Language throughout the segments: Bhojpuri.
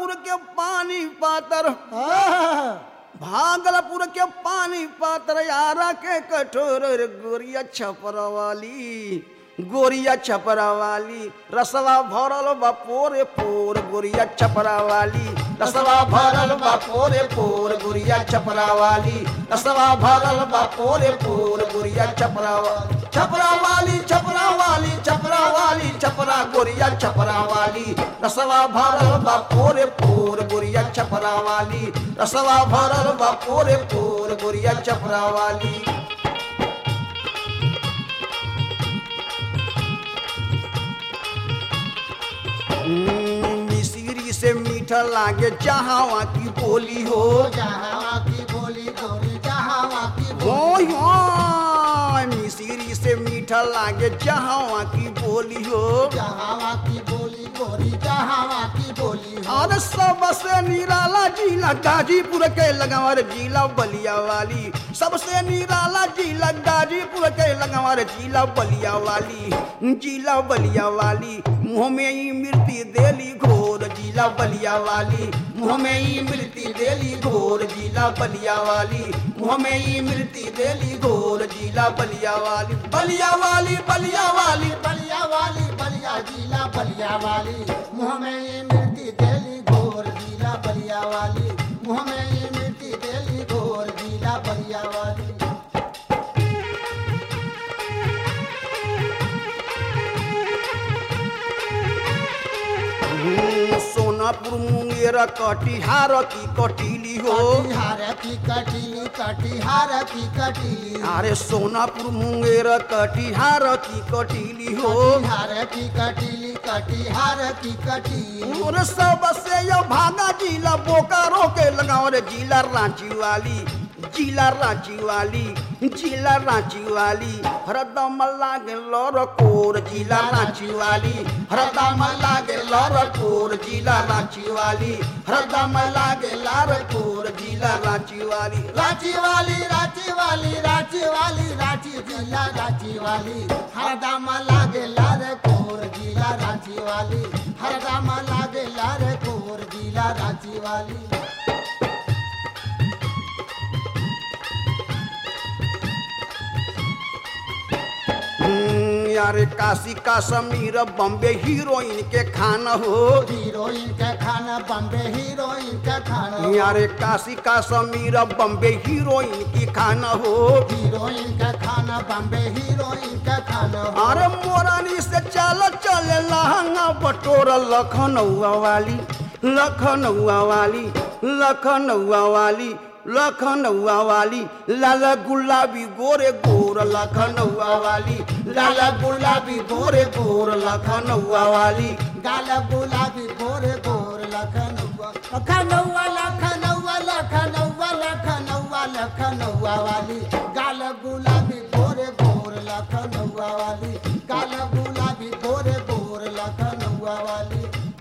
भागलपुर के पानी पातर आहा, भागलपुर के पानी पातर यारा के कठोर रे गोरिया छपरा वाली गोरिया छपरा वाली रसवा भरल बा पोरे पोर गोरिया छपरा वाली रसवा भरल बा पोरे पोर गोरिया छपरा वाली रसवा भरल बा पोरे पोर गोरिया छपरा वाली छपरा वाली छपरा वाली छपरा वाली छपरा गोरिया छपरा वाली रसवा भरल बा पोरे पोर गोरिया छपरा वाली रसवा भरल बा पोरे पोर गोरिया छपरा वाली हम्म, मिश्री से मीठा लागे जहावा की बोली हो जहाँ की बोली गोरी जहाँ की हो बोली हो मिश्री से मीठा लागे जहावा की बोली हो जहाँ की बोली गोरी जहाँ की बोली हो और सबसे निराला जिला गाजीपुर के लगावर जिला बलिया वाली सबसे निराला जिला गाजीपुर के लगावर जिला बलिया वाली जिला बलिया वाली मुँह में ही मृत्यु देली घोर जिला बलिया वाली मुँह में ही मृत्यु देली घोर जिला बलिया वाली मुँह में ही मृत्यु देली घोर जिला बलिया वाली बलिया वाली बलिया वाली बलिया वाली बलिया जिला बलिया वाली मुँह में ये मिर्ती तेली घोर जिला बलिया वाली मुँह में ये मिर्ती तेली घोर जिला बलिया वाली हम्म, सोनापुर मुंगेर कटिहार की कटीली हो कटिहार की कटीली कटिहार की कटीली अरे सोनापुर मुंगेर कटिहार की कटीली हो कटिहार की कटीली कटिहार की कटीली और सबसे यो भागा जिला बोकारो के लगाओ रे जिला रांची वाली जिला रांची वाली जिला रांची वाली हरदम लागे लौर कोर जिला रांची वाली हरदम लागे लौर कोर जिला रांची वाली हरदम लागे लार कोर जिला रांची वाली रांची वाली रांची वाली रांची वाली रांची जिला रांची वाली हरदम लागे लार कोर जिला रांची वाली हरदम लागे लार कोर जिला रांची वाली हम्म, यारे काशी का समीर बॉम्बे हीरोइन के खाना हो हीरोइन का खाना बम्बे हीरोइन का खाना यारे काशी का समीर बॉम्बे हीरोइन की खाना हो हीरोइन का खाना बम्बे हीरोइन का खाना अरे मोरानी से चल चले लहंगा बटोर लखनऊआ वाली लखनऊआ वाली लखनऊआ वाली लखनऊआ वाली लाला गुलाबी गोरे गोर लखनऊआ वाली लाला गुलाबी गोरे गोर लखनऊआ वाली गाल गुलाबी गोरे गोर लखनऊआ लखनऊआ लखनऊआ लखनऊआ लखनऊआ लखनऊआ वाली गाल गुलाबी गोरे गोर लखनऊआ वाली गाल गुलाबी गोरे गोर लखनऊआ वाली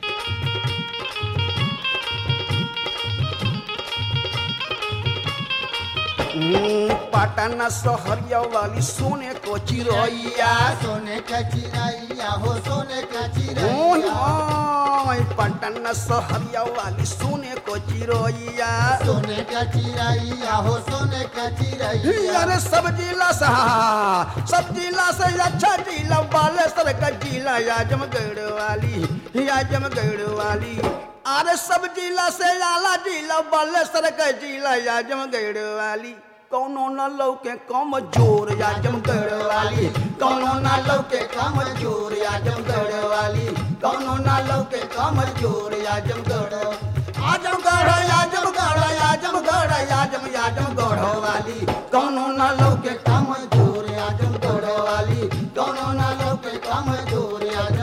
हम्म, पटना सहरिया वाली सोने को चिरैया सोने का चिरैया हो सोने का ओय चिरैया ओय पटना सहरिया वाली सोने को चिरैया सोने का चिरैया हो सोने का चिरैया अरे सब जिला से हाँ, सब जिला से अच्छा जिला बालेश्वर का जिला आजमगढ़ वाली आजमगढ़ वाली अरे सब जिला से आला जिला बालेश्वर का जिला आजमगढ़ वाली कौनो न लौके कम जोर आजमगढ़ वाली कौनो न लौके कम जोर आजमगढ़ वाली कौनो न लौके कम जोर आजमगढ़ आजमगढ़ आजमगढ़ आजमगढ़ आजम आजमगढ़ वाली कौनो न लौके कम जोर आजमगढ़ वाली कौनो न लौके कम जोर आजम